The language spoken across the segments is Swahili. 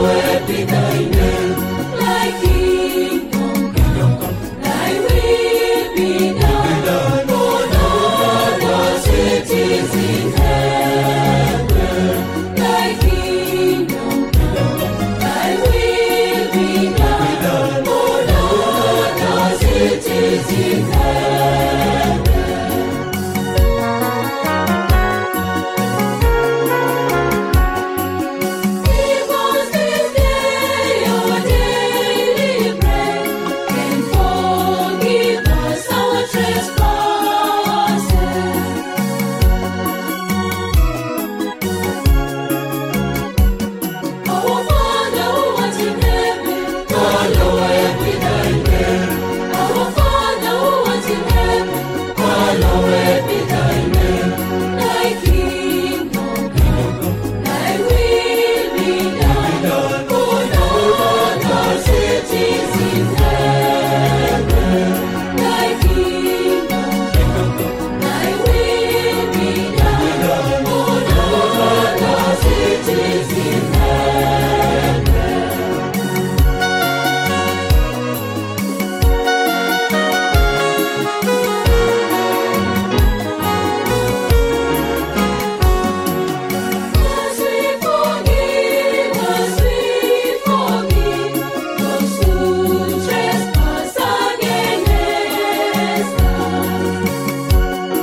Hallowed be thy name. Thy kingdom come. Thy will be done on earth as it is in heaven. Thy kingdom come. Thy will be done on earth as it is in heaven. Give us this day our daily bread, and forgive us our trespasses. Our Father who art in heaven, hallowed be thy name. Our Father who art in heaven, hallowed be thy name. Thy kingdom come. Thy will be done on earth as it is in heaven. Thy kingdom come. Thy will be done on earth as it is in heaven. As we forgive, as we forgive those who trespass against us.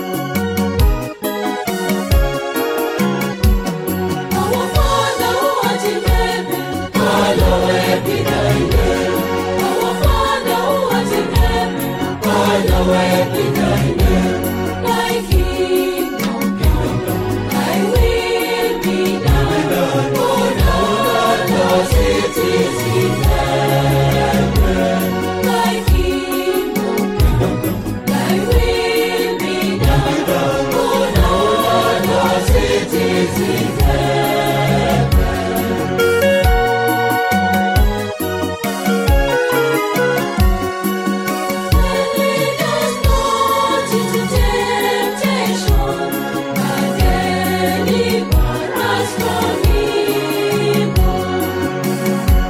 Our Father who art in heaven, hallowed be thy name. Our Father who art in heaven, hallowed be thy name. Thy kingdom come, thy will be done on earth as it is in heaven. Thy kingdom come, thy will be done on earth as it is in heaven. Lead us not into temptation, but deliver us from evil.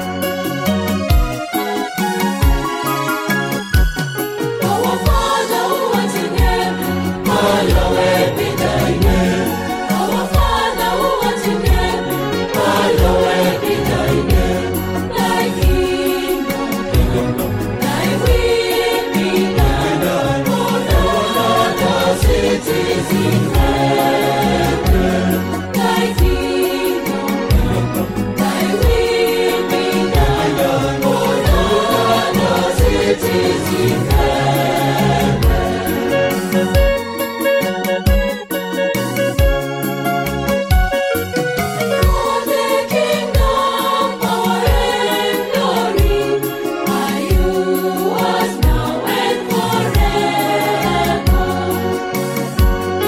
Our Father who art in heaven, hallowed be thy name. Our Father who art in heaven, hallowed be thy name. Thy kingdom come, thy will be done on earth as it is in heaven. Thy kingdom come, thy will be done on earth as it is in heaven. For the kingdom, power and glory are yours now and forever.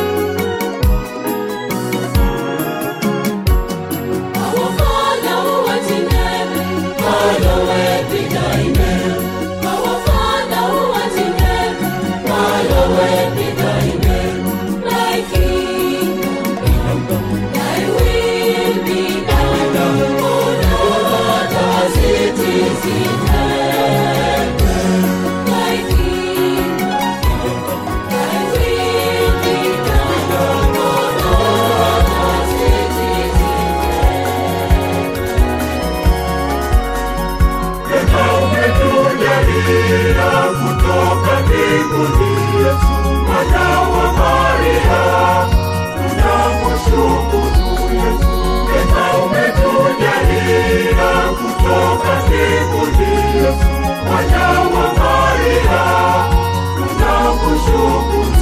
Our Father who art in heaven, hallowed be thy name. Our Father who art in heaven, hallowed be thy name. Thy kingdom come, thy will be done on earth as it is in heaven. Thy kingdom come, thy will be done on earth as it is in Kama umetujalia kutoka mbinguni Yesu mwana wa Maria, tunakushukuru Yesu. Kama umetujalia kutoka mbinguni Yesu mwana wa Maria, tunakushukuru.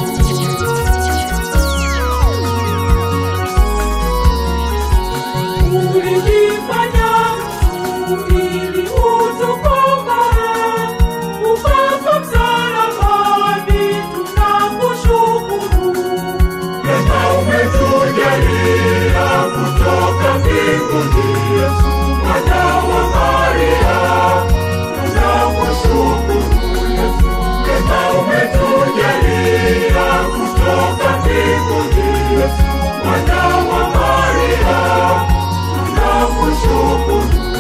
Ulijifanya mtu ili utukomboe, ukafa msalabani, tunakushukuru. Kama umetujalia kutoka mbinguni Yesu mwana wa Maria, tunakushukuru Yesu. Kama umetujalia kutoka mbinguni Yesu mwana wa Maria, tunakushukuru.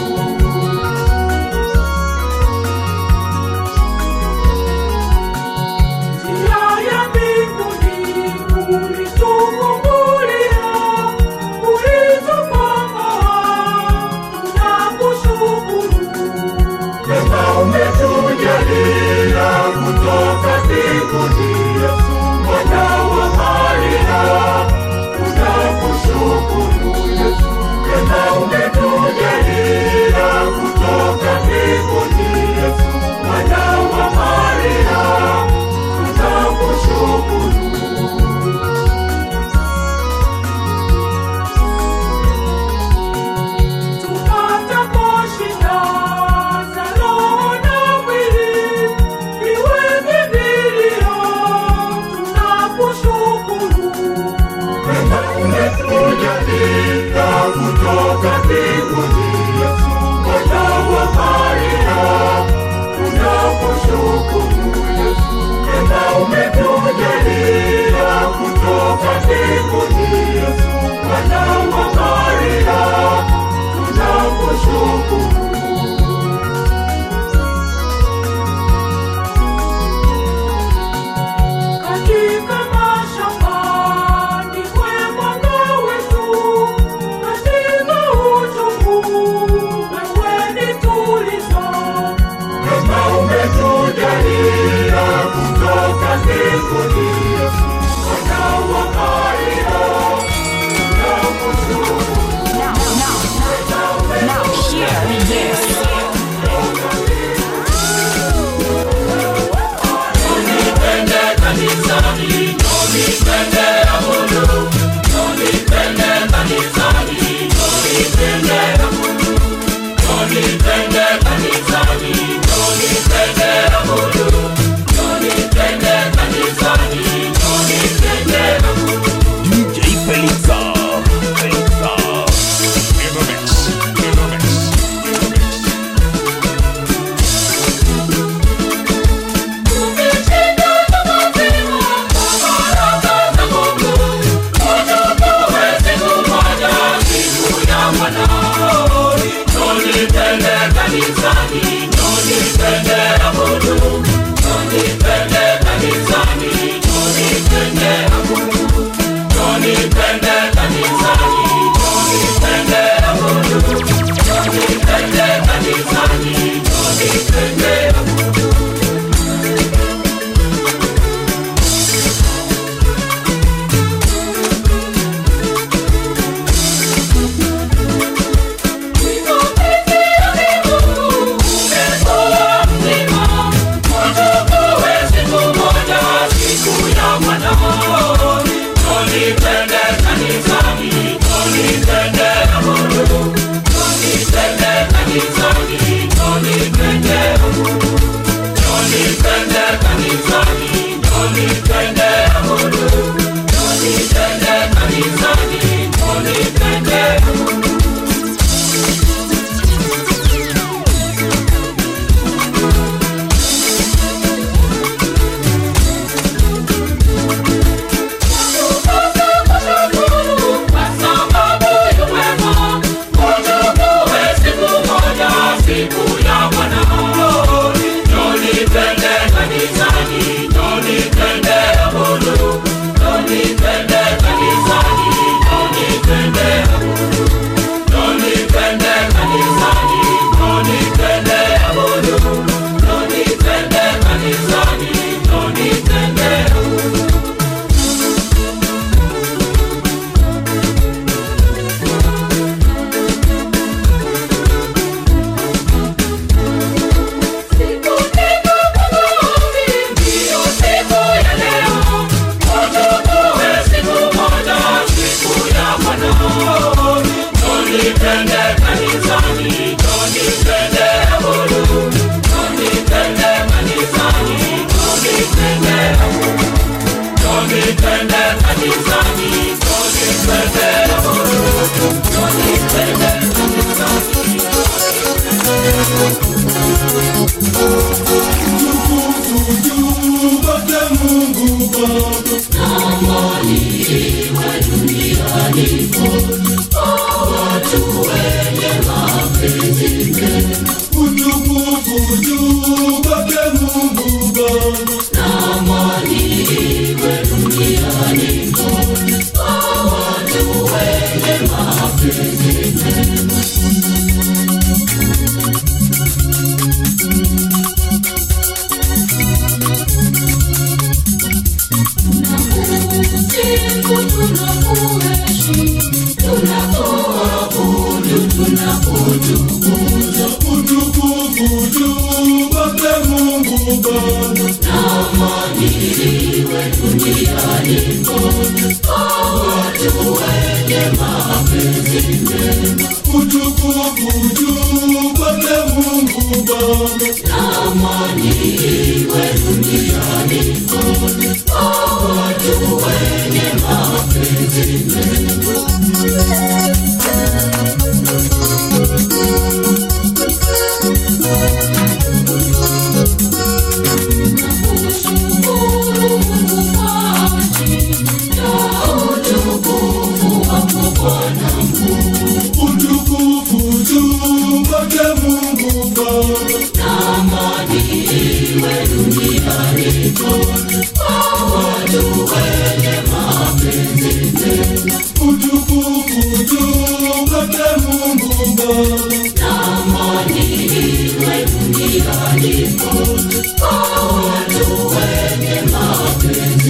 mbinguni. Mwana wa Maria, tunakushukuru. Now hear this. DJ Felixa. Felixa. In the mix. In the mix. In the mix. Kwa watu wenye mapenzi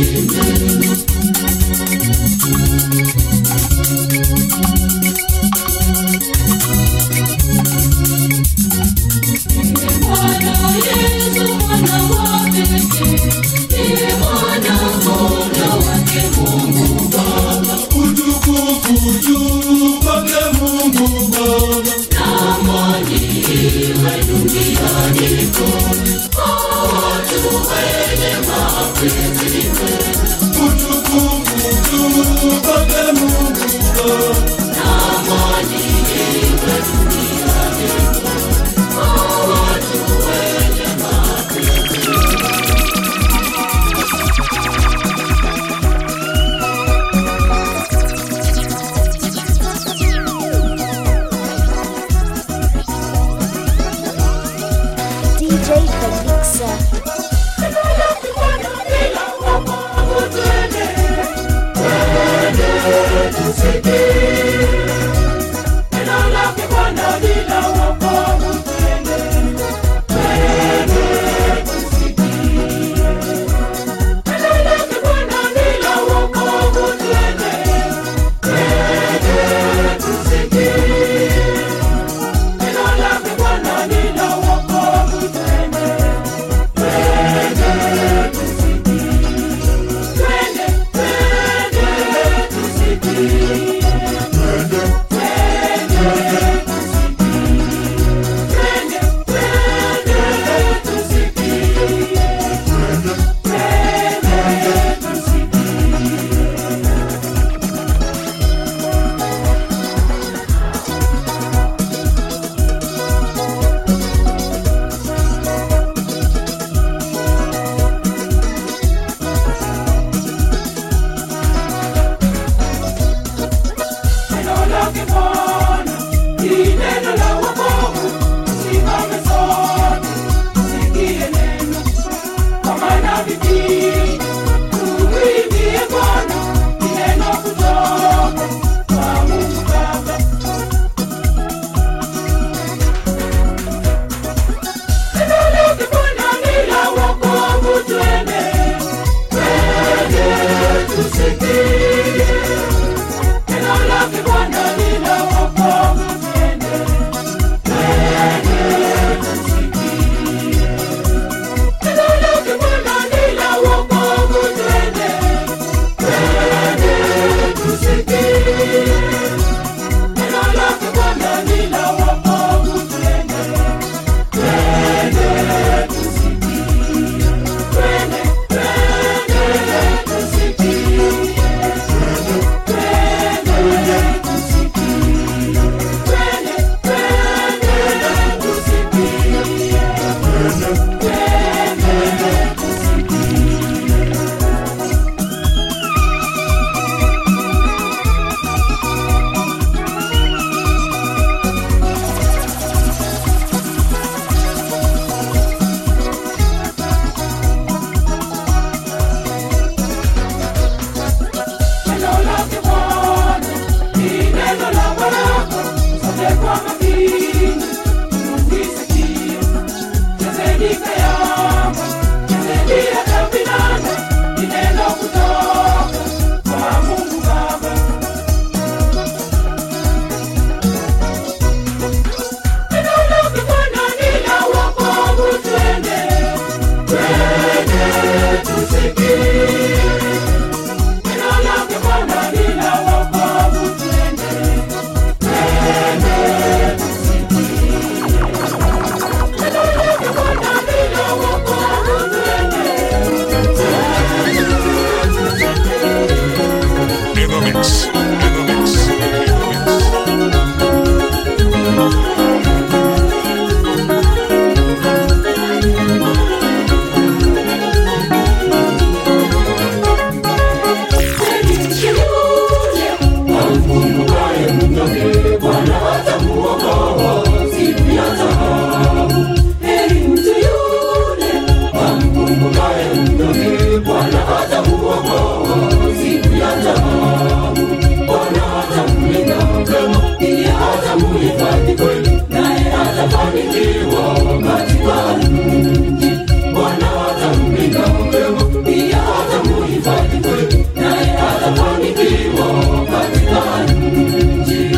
amkumbukaye mnyonge bwana hatamuokoa siku ya taabu bwana hatamlinda mapema ili hatamuhifadhi kweli naye hatafanikiwa katika nchi bwana hatamlinda mapema ili hatamuhifadhi kweli naye hatafanikiwa katika nchi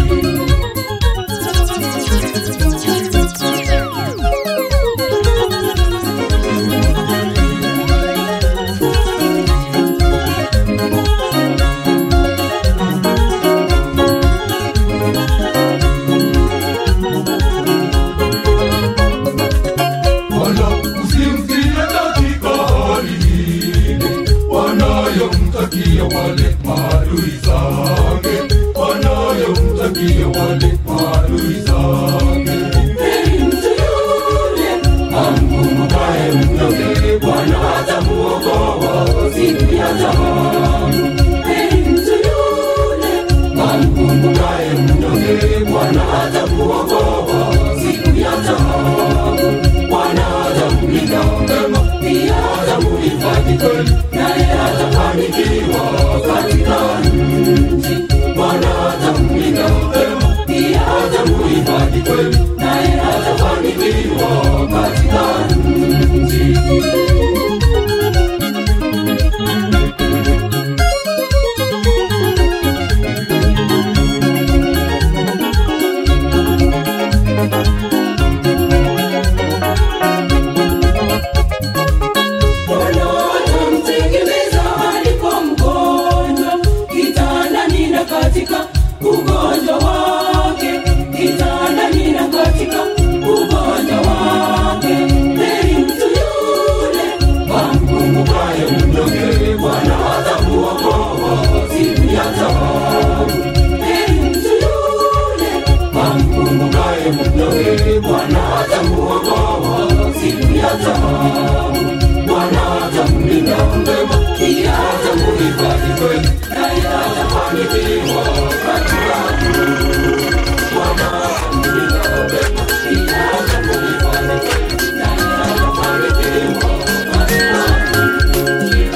wala usimtie katika hali ile wanayomtakia wale maadui zake wanayomtakia wale maadui zake Heri mtu yule amkumbukaye mnyonge, Bwana hatamuokoa siku ya taabu. Heri mtu yule amkumbukaye mnyonge, Bwana hatamuokoa siku ya taabu. Bwana hatamlinda mema, pia hatamuhifadhi kweli, naye hatafanikiwa katika nchi. Bwana hatamlinda mema, pia hatamuhifadhi kweli, naye hatafanikiwa katika nchi. Bwana atamtegemeza aliko mgonjwa, kitandani na katika ugonjwa wake, kitandani na katika ugonjwa wake. Heri mtu yule amkumbukaye mnyonge, Bwana hatamuokoa siku ya taabu. Heri mtu yule amkumbukaye mnyonge, Bwana hatamuokoa siku ya taabu. Bwana hatamlinda mema, pia hatamuhifadhi kweli, naye hatafanikiwa katika Bwana hatamlinda mema, pia hatamuhifadhi kweli, naye hatafanikiwa katika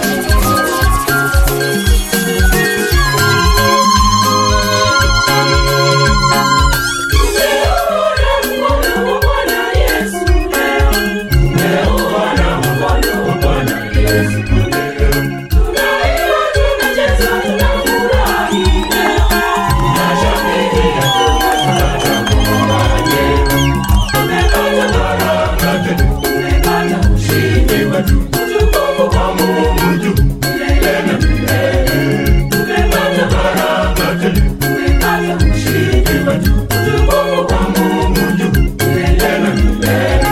Tumeona mkono wa Bwana Yesu leo. Tumeona mkono wa Bwana Yesu leo. Tunaiona, tunacheza, tunafurahi leo. Tunashangilia, tunatambua leo. Tumepata baraka tele, tumepata ushindi wetu. Utukufu kwa Mungu juu, milele na milele. Tumepata baraka tele, tumepata ushindi wetu. Utukufu kwa Mungu juu, milele na milele.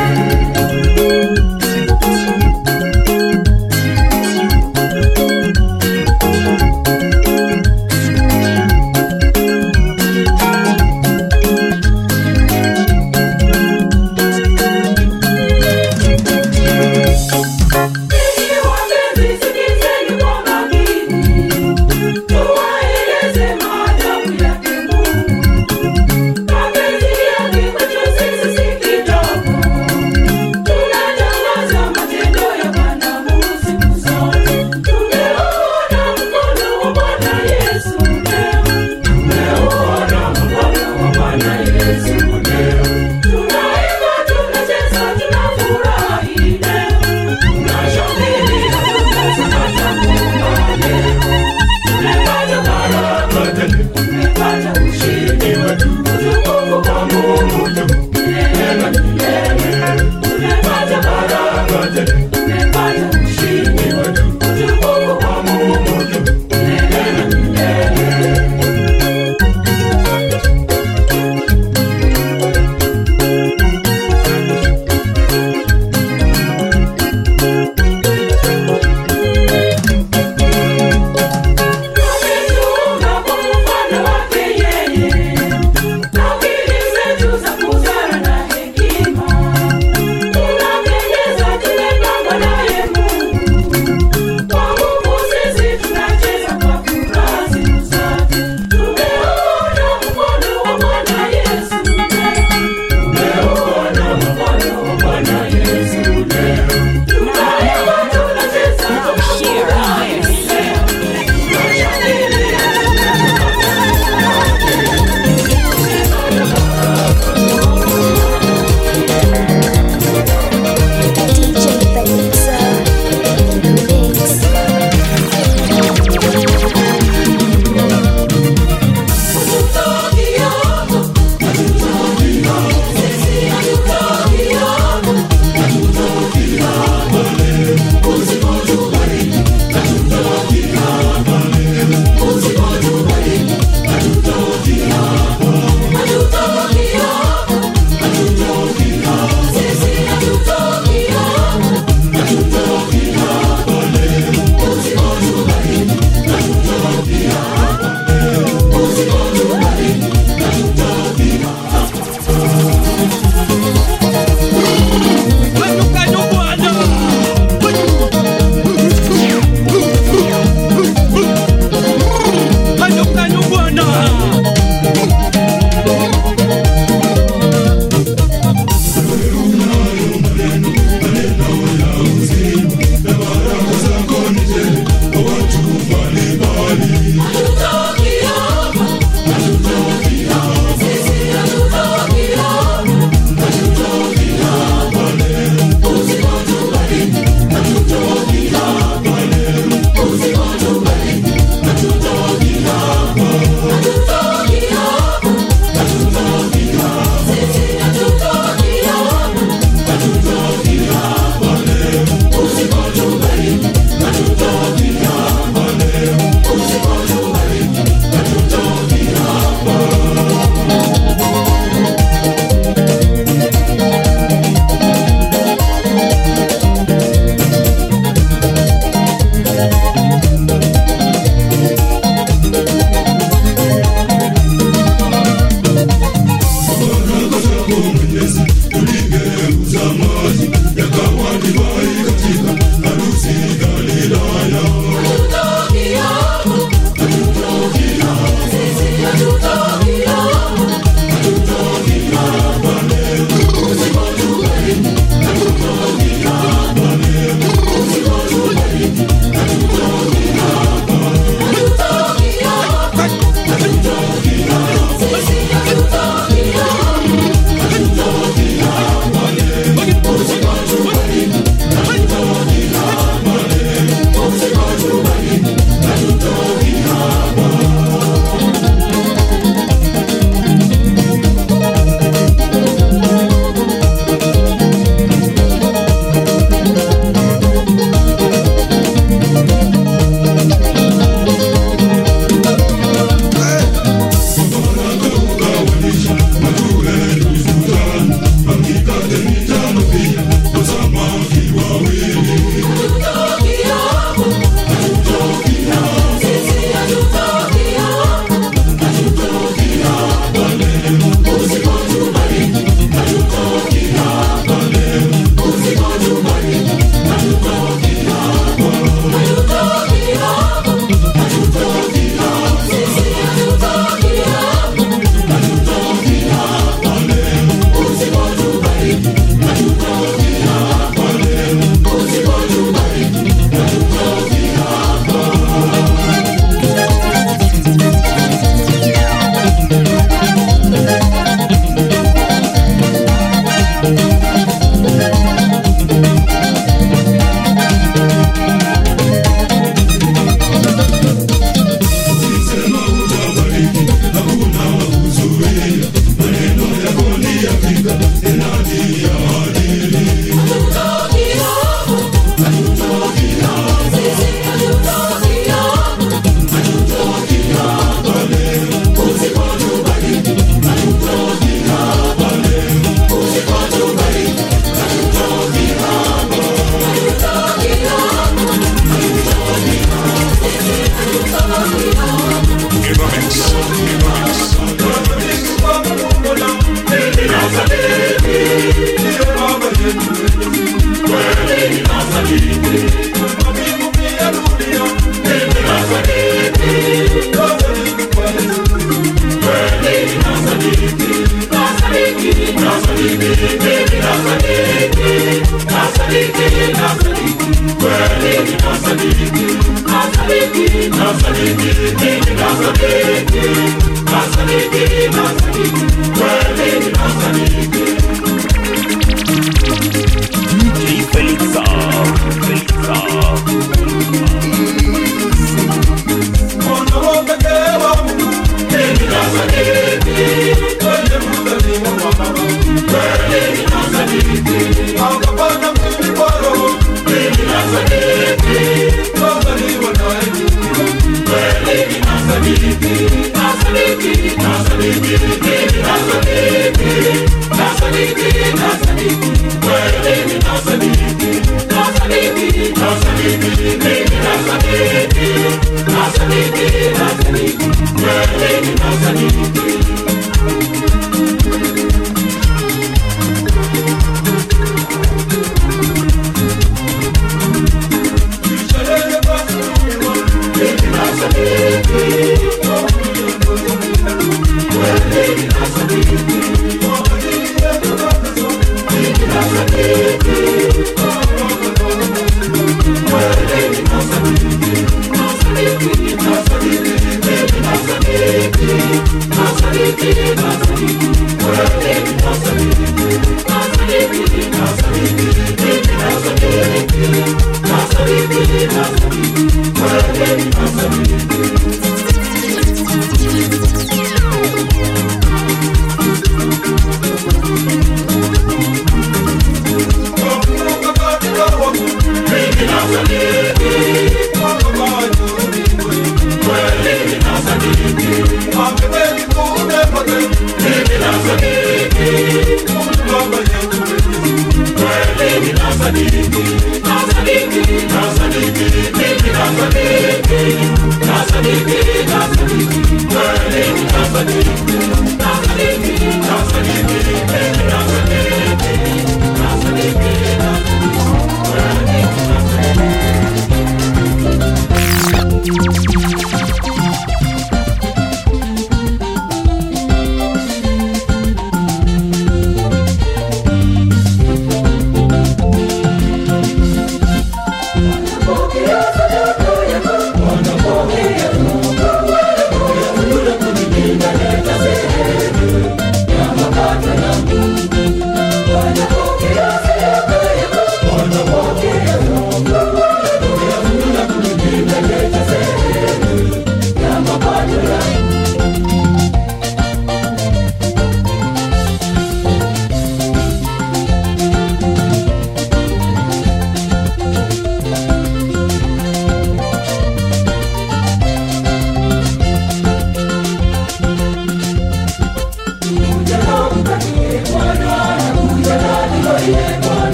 DJ Felixa. Felixa.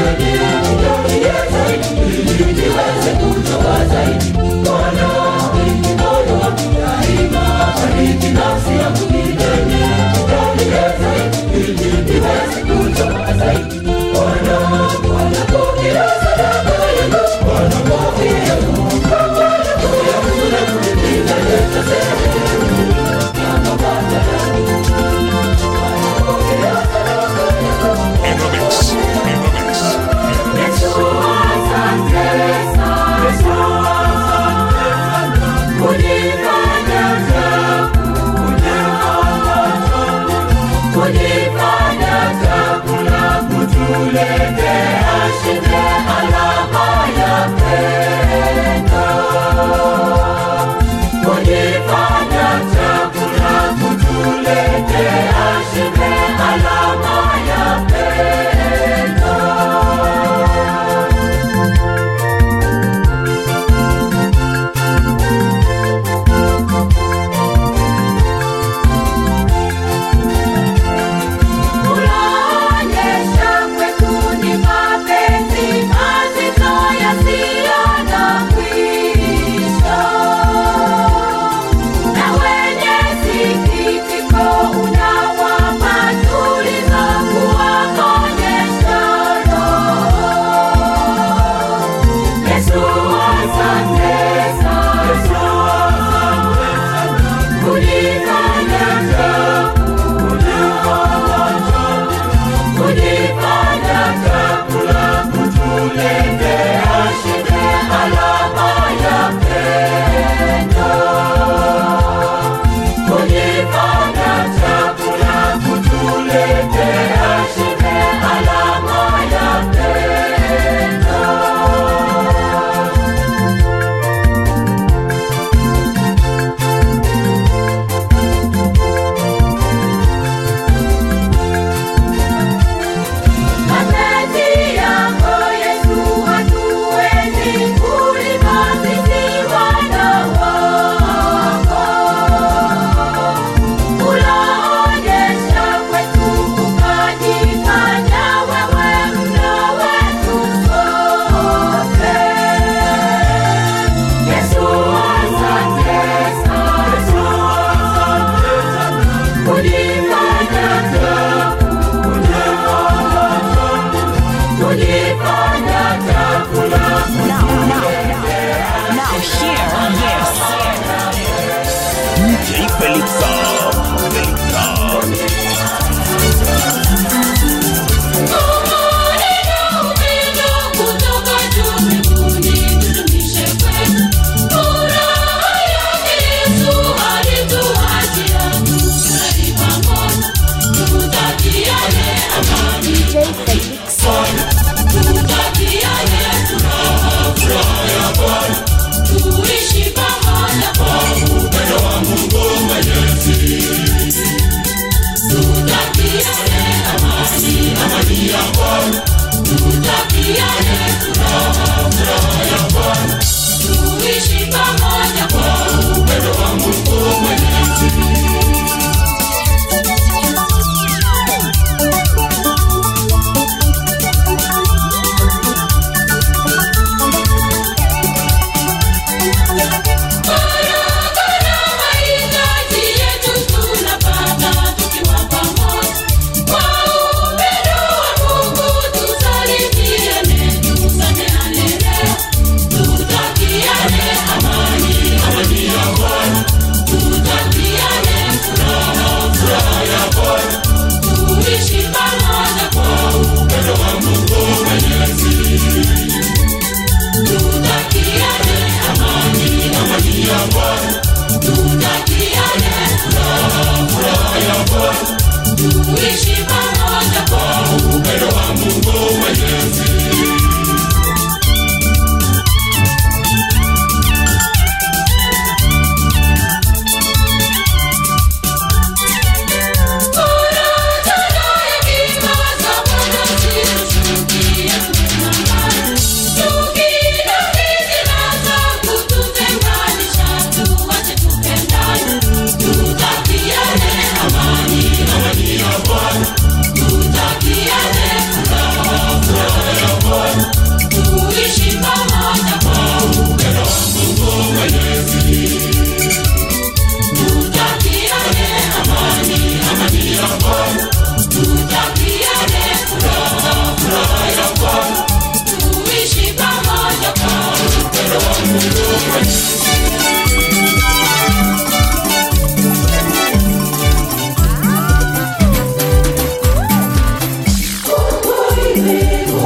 Aerobics. Aerobics. Unaonyesha kwetu ni mapenzi mazito yasiyo na mwisho. Na wenye sikitiko unawapa tulizo kuwaonyesha roho. Yesu asante sana. Kunifanya kunifanya chakula kutuletea shibe alama ya pendo. Kunifanya chakula kutuletea shibe alama ya pendo. Mapenzi yako Yesu hatuwezi kulima sisi wana wako. Unaonyesha kwetu ukajifanya wewe mna wetu sote. Yesu asante sana. Kunifanya kunifanya chakula Now, now, now, hear this. DJ Felixa. Felixa. DJ Felix.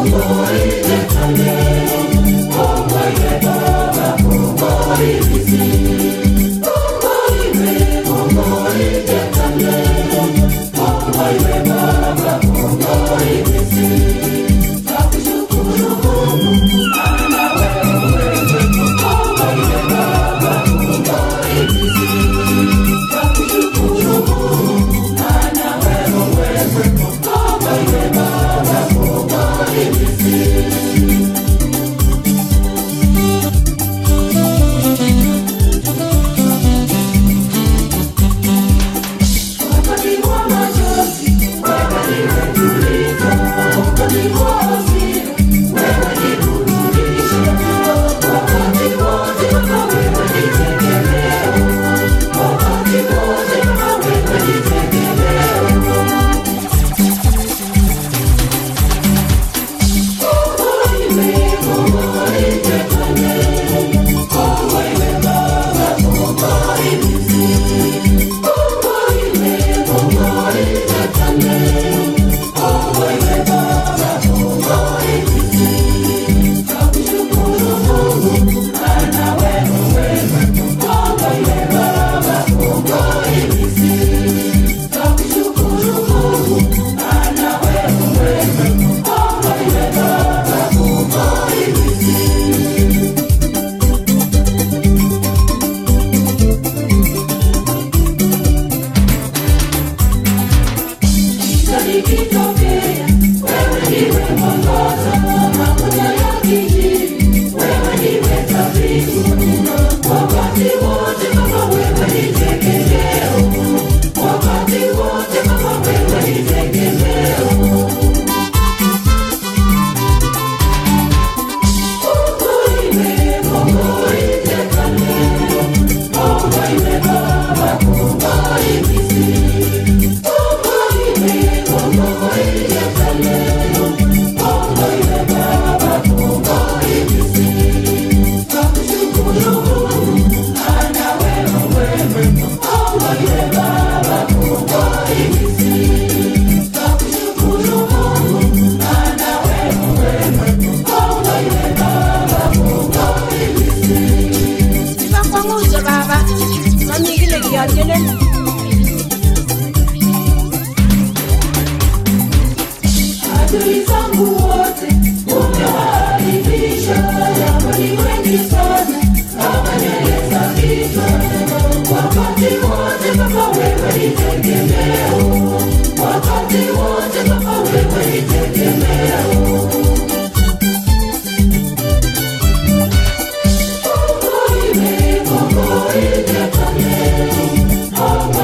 Sibakwanguse baba, mamikile kiyakelela. Adui zangu wote umewaharibisha, japo ni wengi sana kama nywele za kichwa. Wakati wote Baba wewe ni tegemeo, wakati wote Baba wewe ni tegemeo. Kongo ime, Kongo ije kaleo, Kongo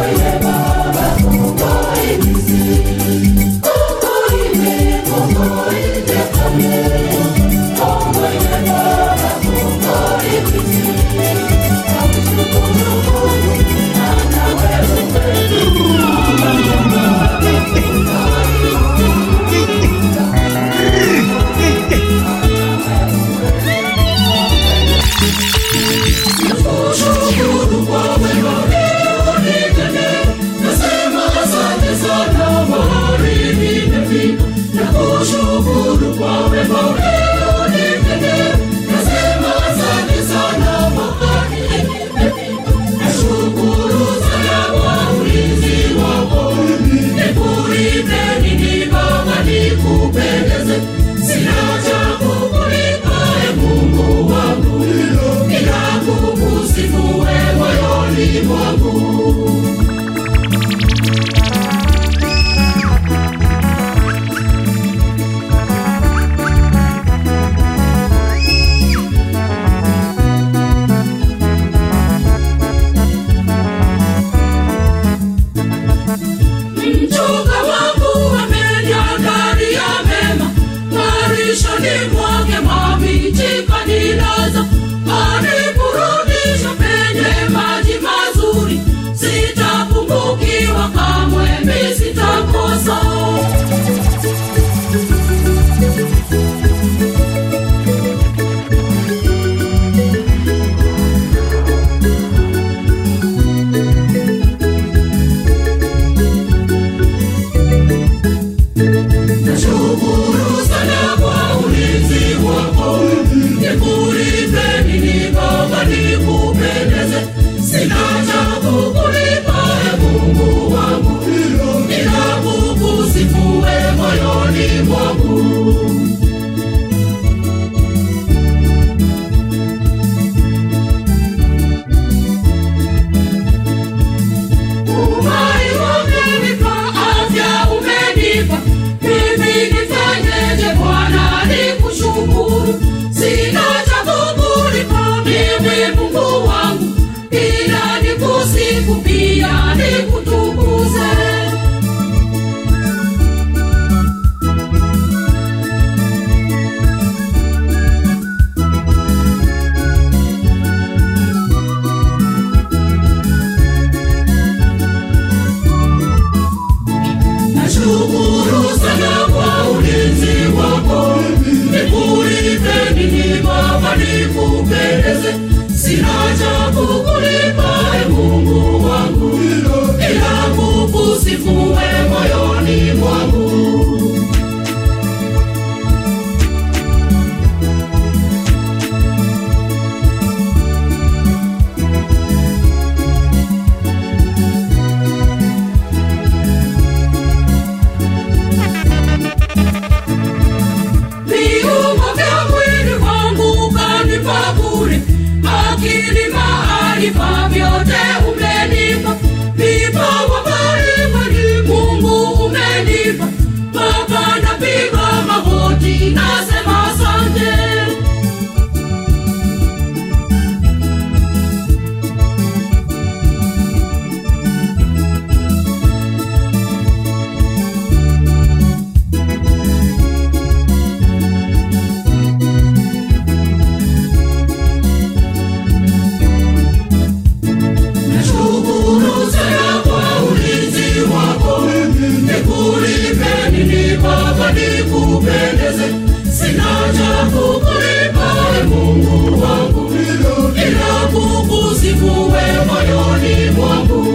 kukulipa Mungu wangu, ila kukusifu wewe moyoni mwangu.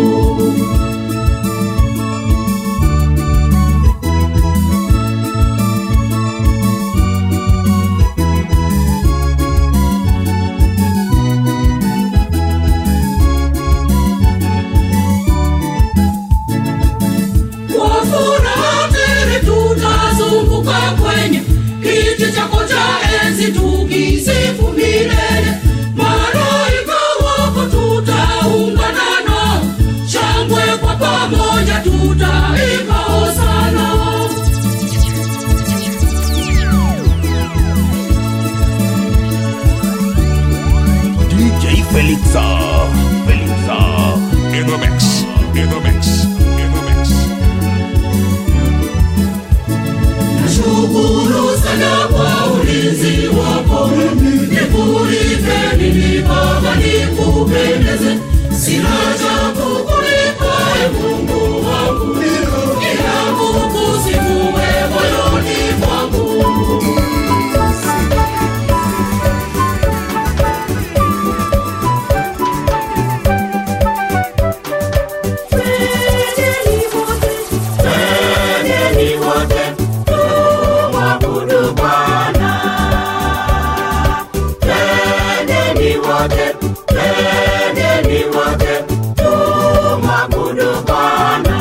Kwa furaha tele tutazunguka kwenye kiti chako cha enzi tukisifu milele. Malaika wako tutaungana nao, shangwe kwa pamoja tutaimba hosana. DJ Felixa. Felixa. In the mix. In the mix. In the mix. Nashukuru sana kwa ulinzi wako, nikulipe nini Baba, nikupendeze. Sina cha kukulipa e Mungu wangu, ila kukusifu wewe moyoni mwangu. Twendeni wote tumwabudu Bwana. Twendeni wote, twendeni wote tumwabudu Bwana.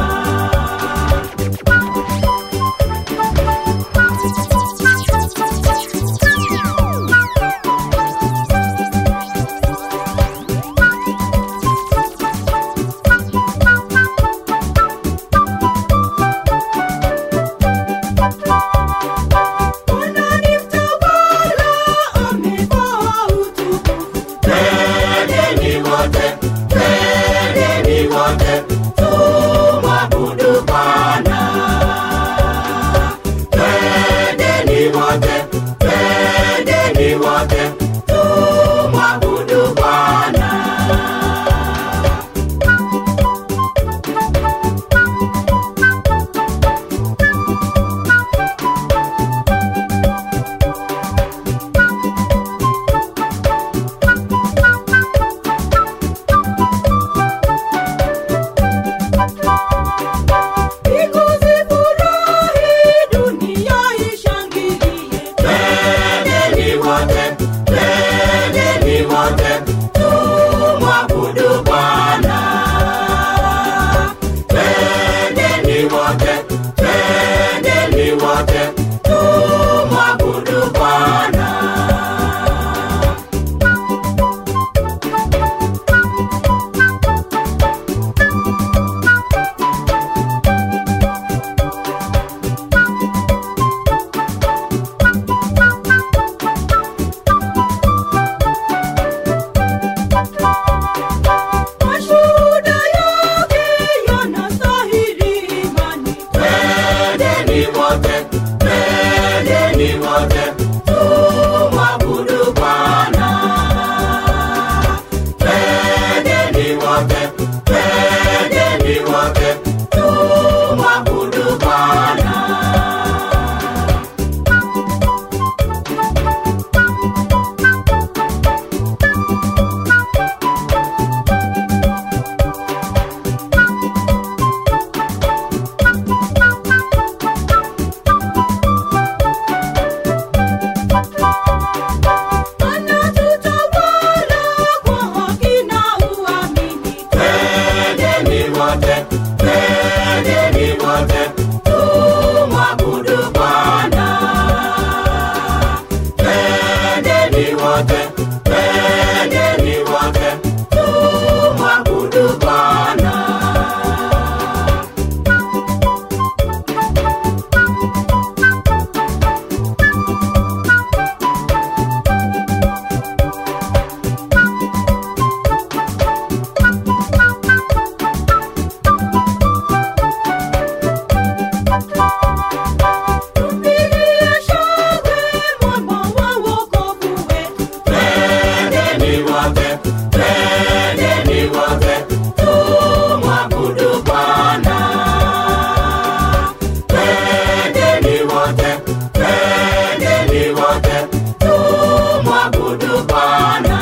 Twendeni wote, twendeni wote tumwabudu Bwana. Twendeni wote, twendeni wote tumwabudu Bwana. Twendeni wote, twendeni wote tumwabudu Bwana. Twendeni wote, twendeni wote tumwabudu Bwana. Twendeni wote, twendeni wote tumwabudu Bwana. Twendeni wote, twendeni wote tumwabudu Bwana. Twendeni wote, twendeni wote tumwabudu Bwana. Twendeni wote, twendeni wote tumwabudu Bwana. wote tumwabudu Bwana.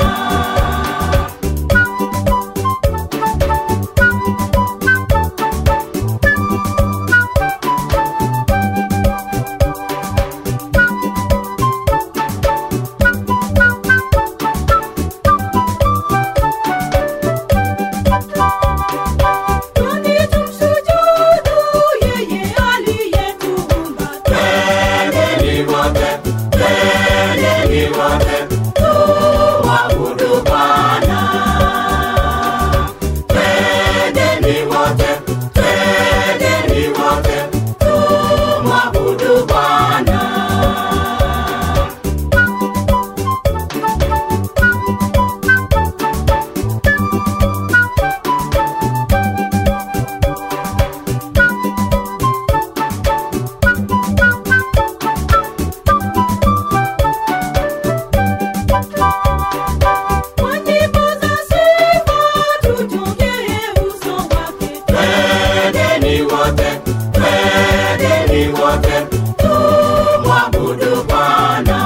Twende tumsujudu yeye aliyetuumba. Twendeni wote, twendeni wote, tumwabudu Bwana. Twendeni wote, twendeni wote, tumwabudu Bwana. Kwa nyimbo za sifa tujongee uso wake. Twendeni wote, twendeni wote, tumwabudu Bwana.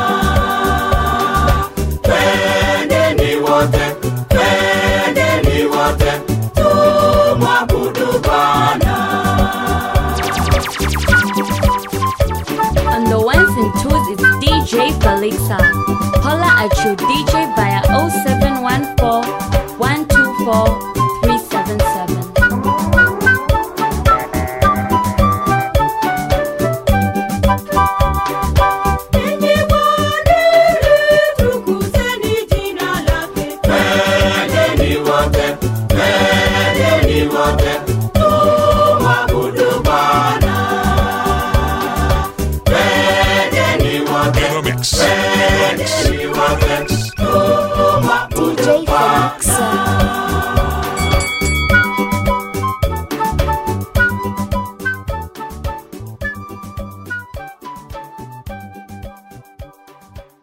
Twendeni wote, twendeni wote, tumwabudu Bwana. On the ones and twos, it's DJ Felixa. Holla at your DJ via 0714 124 377. Enyi waadili, tukuzeni jina lake. Twendeni wote, twendeni wote, tumwabudu Bwana. Twendeni wote, In the mix. In the mix. twendeni wote,